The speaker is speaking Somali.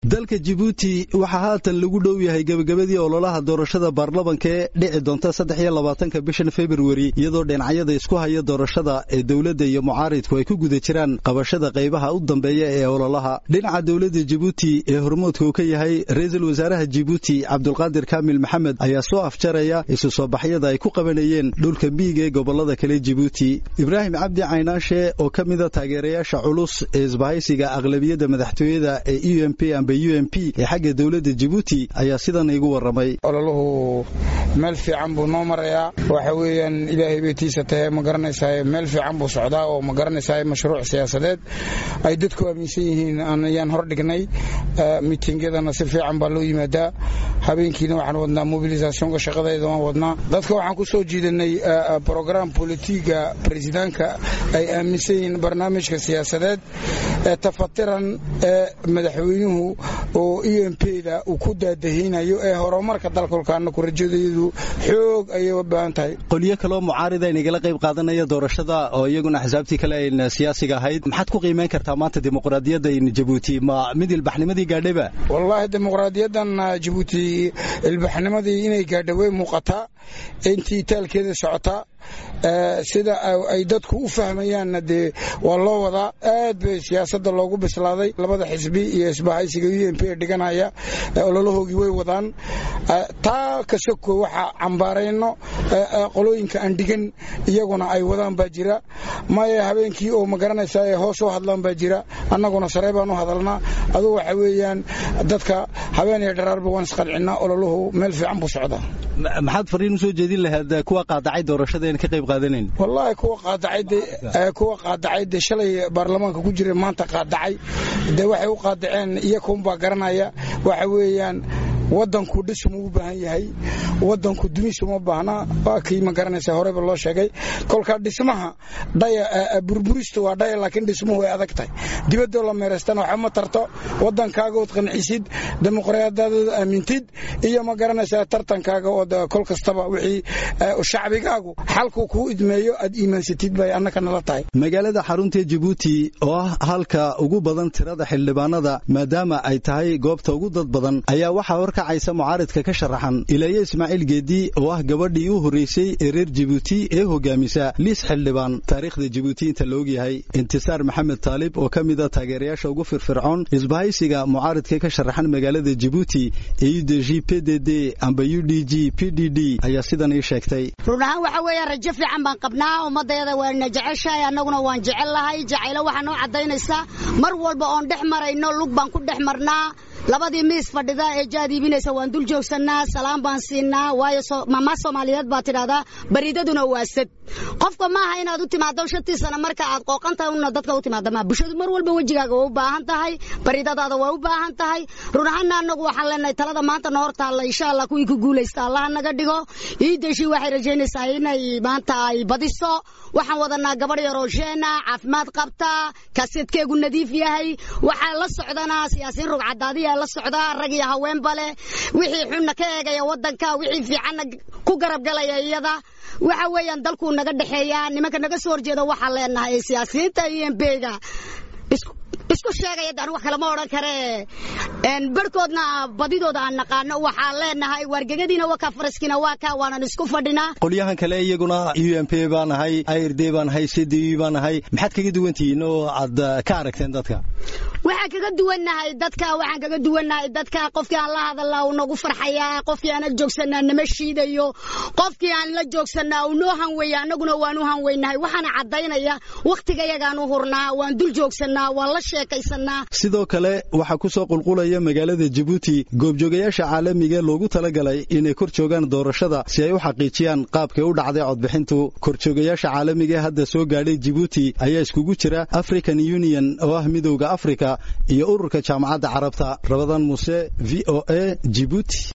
dalka jibuuti waxaa haatan lagu dhow yahay gebagabadii ololaha doorashada baarlamanka ee dhici doonta saddex iyo labaatanka bishan februari iyadoo dhinacyada isku haya doorashada ee dowladda iyo mucaaridku ay ku guda jiraan qabashada qaybaha u dambeeya ee ololaha dhinaca dowladda jibuuti ee hormoodka uu ka yahay ra-iisul wasaaraha jibuuti cabdulqaadir kaamil maxamed ayaa soo afjaraya isu soo baxyada ay ku qabanayeen dhulka miyiga ee gobolada kale jibuuti ibraahim cabdi caynaashe oo ka mida taageerayaasha culus ee isbahaysiga aqlabiyadda madaxtooyada ee u m p amba u m p ee xagga dowladda jibuuti ayaa sidan igu warramay ololuhu meel fiican buu noo marayaa waxa weeyaan ilaahay bay tiisa tahay ma garanaysaa meel fiican buu socdaa oo ma garanaysaa mashruuc siyaasadeed ay dadku aaminsan yihiin ayaan hor dhignay miitingyadana si fiican baa loo yimaadaa habeenkiina waxaan wadnaa mobilisationka shaqadeeda waan wadnaa dadka waxaan ku soo jiidanay brogram bolitiga baresidaanka ay aaminsan yihiin barnaamijka siyaasadeed ee tafatiran ee madaxweynuhu oo u m pda uu ku daadahaynayo ee horumarka dalkolkaana ku rajadayadu xoog ayay u baahan tahay qolyo kaloo mucaarida inagala qayb qaadanaya doorashada oo iyaguna axsaabtii kale ayn siyaasiga ahayd maxaad ku qiimayn kartaa maanta dimuqraadiyadda jabuuti ma mid ilbaxnimadii gaadhayba wallaahi dimuqraadiyadan jabuuti ilbaxnimadii inay gaadha way muuqataa intii taalkeeda socotaa sida ay dadku u fahmayaanna dee waa loo wadaa aad bay siyaasadda loogu bislaaday labada xisbi iyo isbahaysiga u m p ee dhiganaya ololahoogii way wadaan taa kasoko waxa cambaarayno qolooyinka aan dhigan iyaguna ay wadaan baa jira maya habeenkii oo ma garanaysaa ee hoos u hadlaan baa jira annaguna saree baan u hadalnaa adugu waxa weeyaan dadka habeen iyo dharaarba waan isqalcinaa ololuhu meel fiican buu socdaa maxaad fariin usoo jeedin lahayd kuwa qaadacay doorashada ka qayb qaadanayn wallaahi kuwa qaadacaykuwa qaadacay dee shalay baarlamaanka ku jira maanta qaadacay dee waxay u qaadaceen iyakunbaa garanaya waxa weeyaan wadanku dhismu u baahan yahay wadanku dumisuma baahna waa kii ma garanaysa horeba loo sheegay kolkaa dhismaha dhaya burburista waa dhaya laakiin dhismuhu way adag tahay dibadoo la meeraystana waxba ma tarto wadankaaga ood qancisid dimuqraadiyadaada aamintid iyo ma garanaysaa tartankaaga ood kol kastaba wixii shacbigaagu xalku kuu idmeeyo aad iimaansatid bay annaka nala tahay magaalada xarunta jibuuti oo ah halka ugu badan tirada xildhibaanada maadaama ay tahay goobta ugu dad badan ayaa waxaa horkacaysa mucaaridka ka sharaxan ilaaye ismaaciil geedi oo ah gabadhii u horreysay ee reer jibuuti ee hogaamisa liis xildhibaan taariikhda jibuuti inta la ogyahay intisaar maxamed taalib oo ka mida taageerayaasha ugu firfircoon isbahaysiga mucaaridka ka sharaxan magaalada jibuuti ee u d g p d d amba u d g p d d ayaa sidan ii sheegtay run ahaan waxa weeya rajo fiican baan qabnaa ummadayada waana jeceshahay annaguna waan jecel lahay jacaylo waxaa noo caddaynaysaa mar walba oon dhex marayno lug baan ku dhex marnaa labadii miis fadhida ee jaad iibinaysa waan dul joogsannaa salaam baan siinaa waayo mamaa soomaaliyeed baa tidhahdaa bariidaduna waa sad qofka maaha inaad u timaado shantii sana marka aad qooqantahay una dadka u timaada maa bulshadu mar walba wejigaaga waa u baahan tahay bariidadaada waa u baahan tahay run ahaanna annagu waxaan leenahay talada maanta na hor taalla insha allah kuwii ku guulaysta allaha naga dhigo iidashi waxay rajaynaysaa inay maanta ay badiso waxaan wadanaa gabadh yaroo sheena caafimaad qabta kaseedkeegu nadiif yahay waxaa la socdanaa siyaasiyiin rugcadaadiya la socdaa rag iyo haweenba leh wixii xunna ka eegaya wadanka wixii fiicanna ku garab galaya iyada waxa weeyaan dalkuu naga dhexeeyaa nimanka naga soo horjeeda waxaan leenahay siyaasiyiinta iyo embeyga isku sheegaya daan wax kalama odhan karee barhkoodna badidooda aan naqaano waxaan leenahay waargegadiina waa kaa faraskiina waa kaa waanan isku fadhinaa qolyahan kale iyaguna u m p baan ahay ird baan ahay c d u baan ahay maxaad kaga duwan tihiin oo aad ka aragteen dadka waxaan kaga duwannahay dadka waxaan kaga duwannahay dadka qofkii aan la hadalnaa uu nagu farxayaa qofkii aan la joogsanaa nama shiidayo qofkii aan la joogsanaa uu noo hanweeya annaguna waan u hanweynahay waxaana caddaynaya wakhtigayagaan u hurnaa waan dul joogsannaa waan la sheekaysanaa sidoo kale waxaa ku soo qulqulaya magaalada jibuuti goobjoogayaasha caalamiga loogu talagalay inay kor joogaan doorashada si ay u xaqiijiyaan qaabkay u dhacday codbixintu korjoogayaasha caalamiga hadda soo gaadhay jibuuti ayaa iskugu jira african union oo ah midowda afrika iyo ururka jaamacadda carabta rabadan muuse v o a jibuuti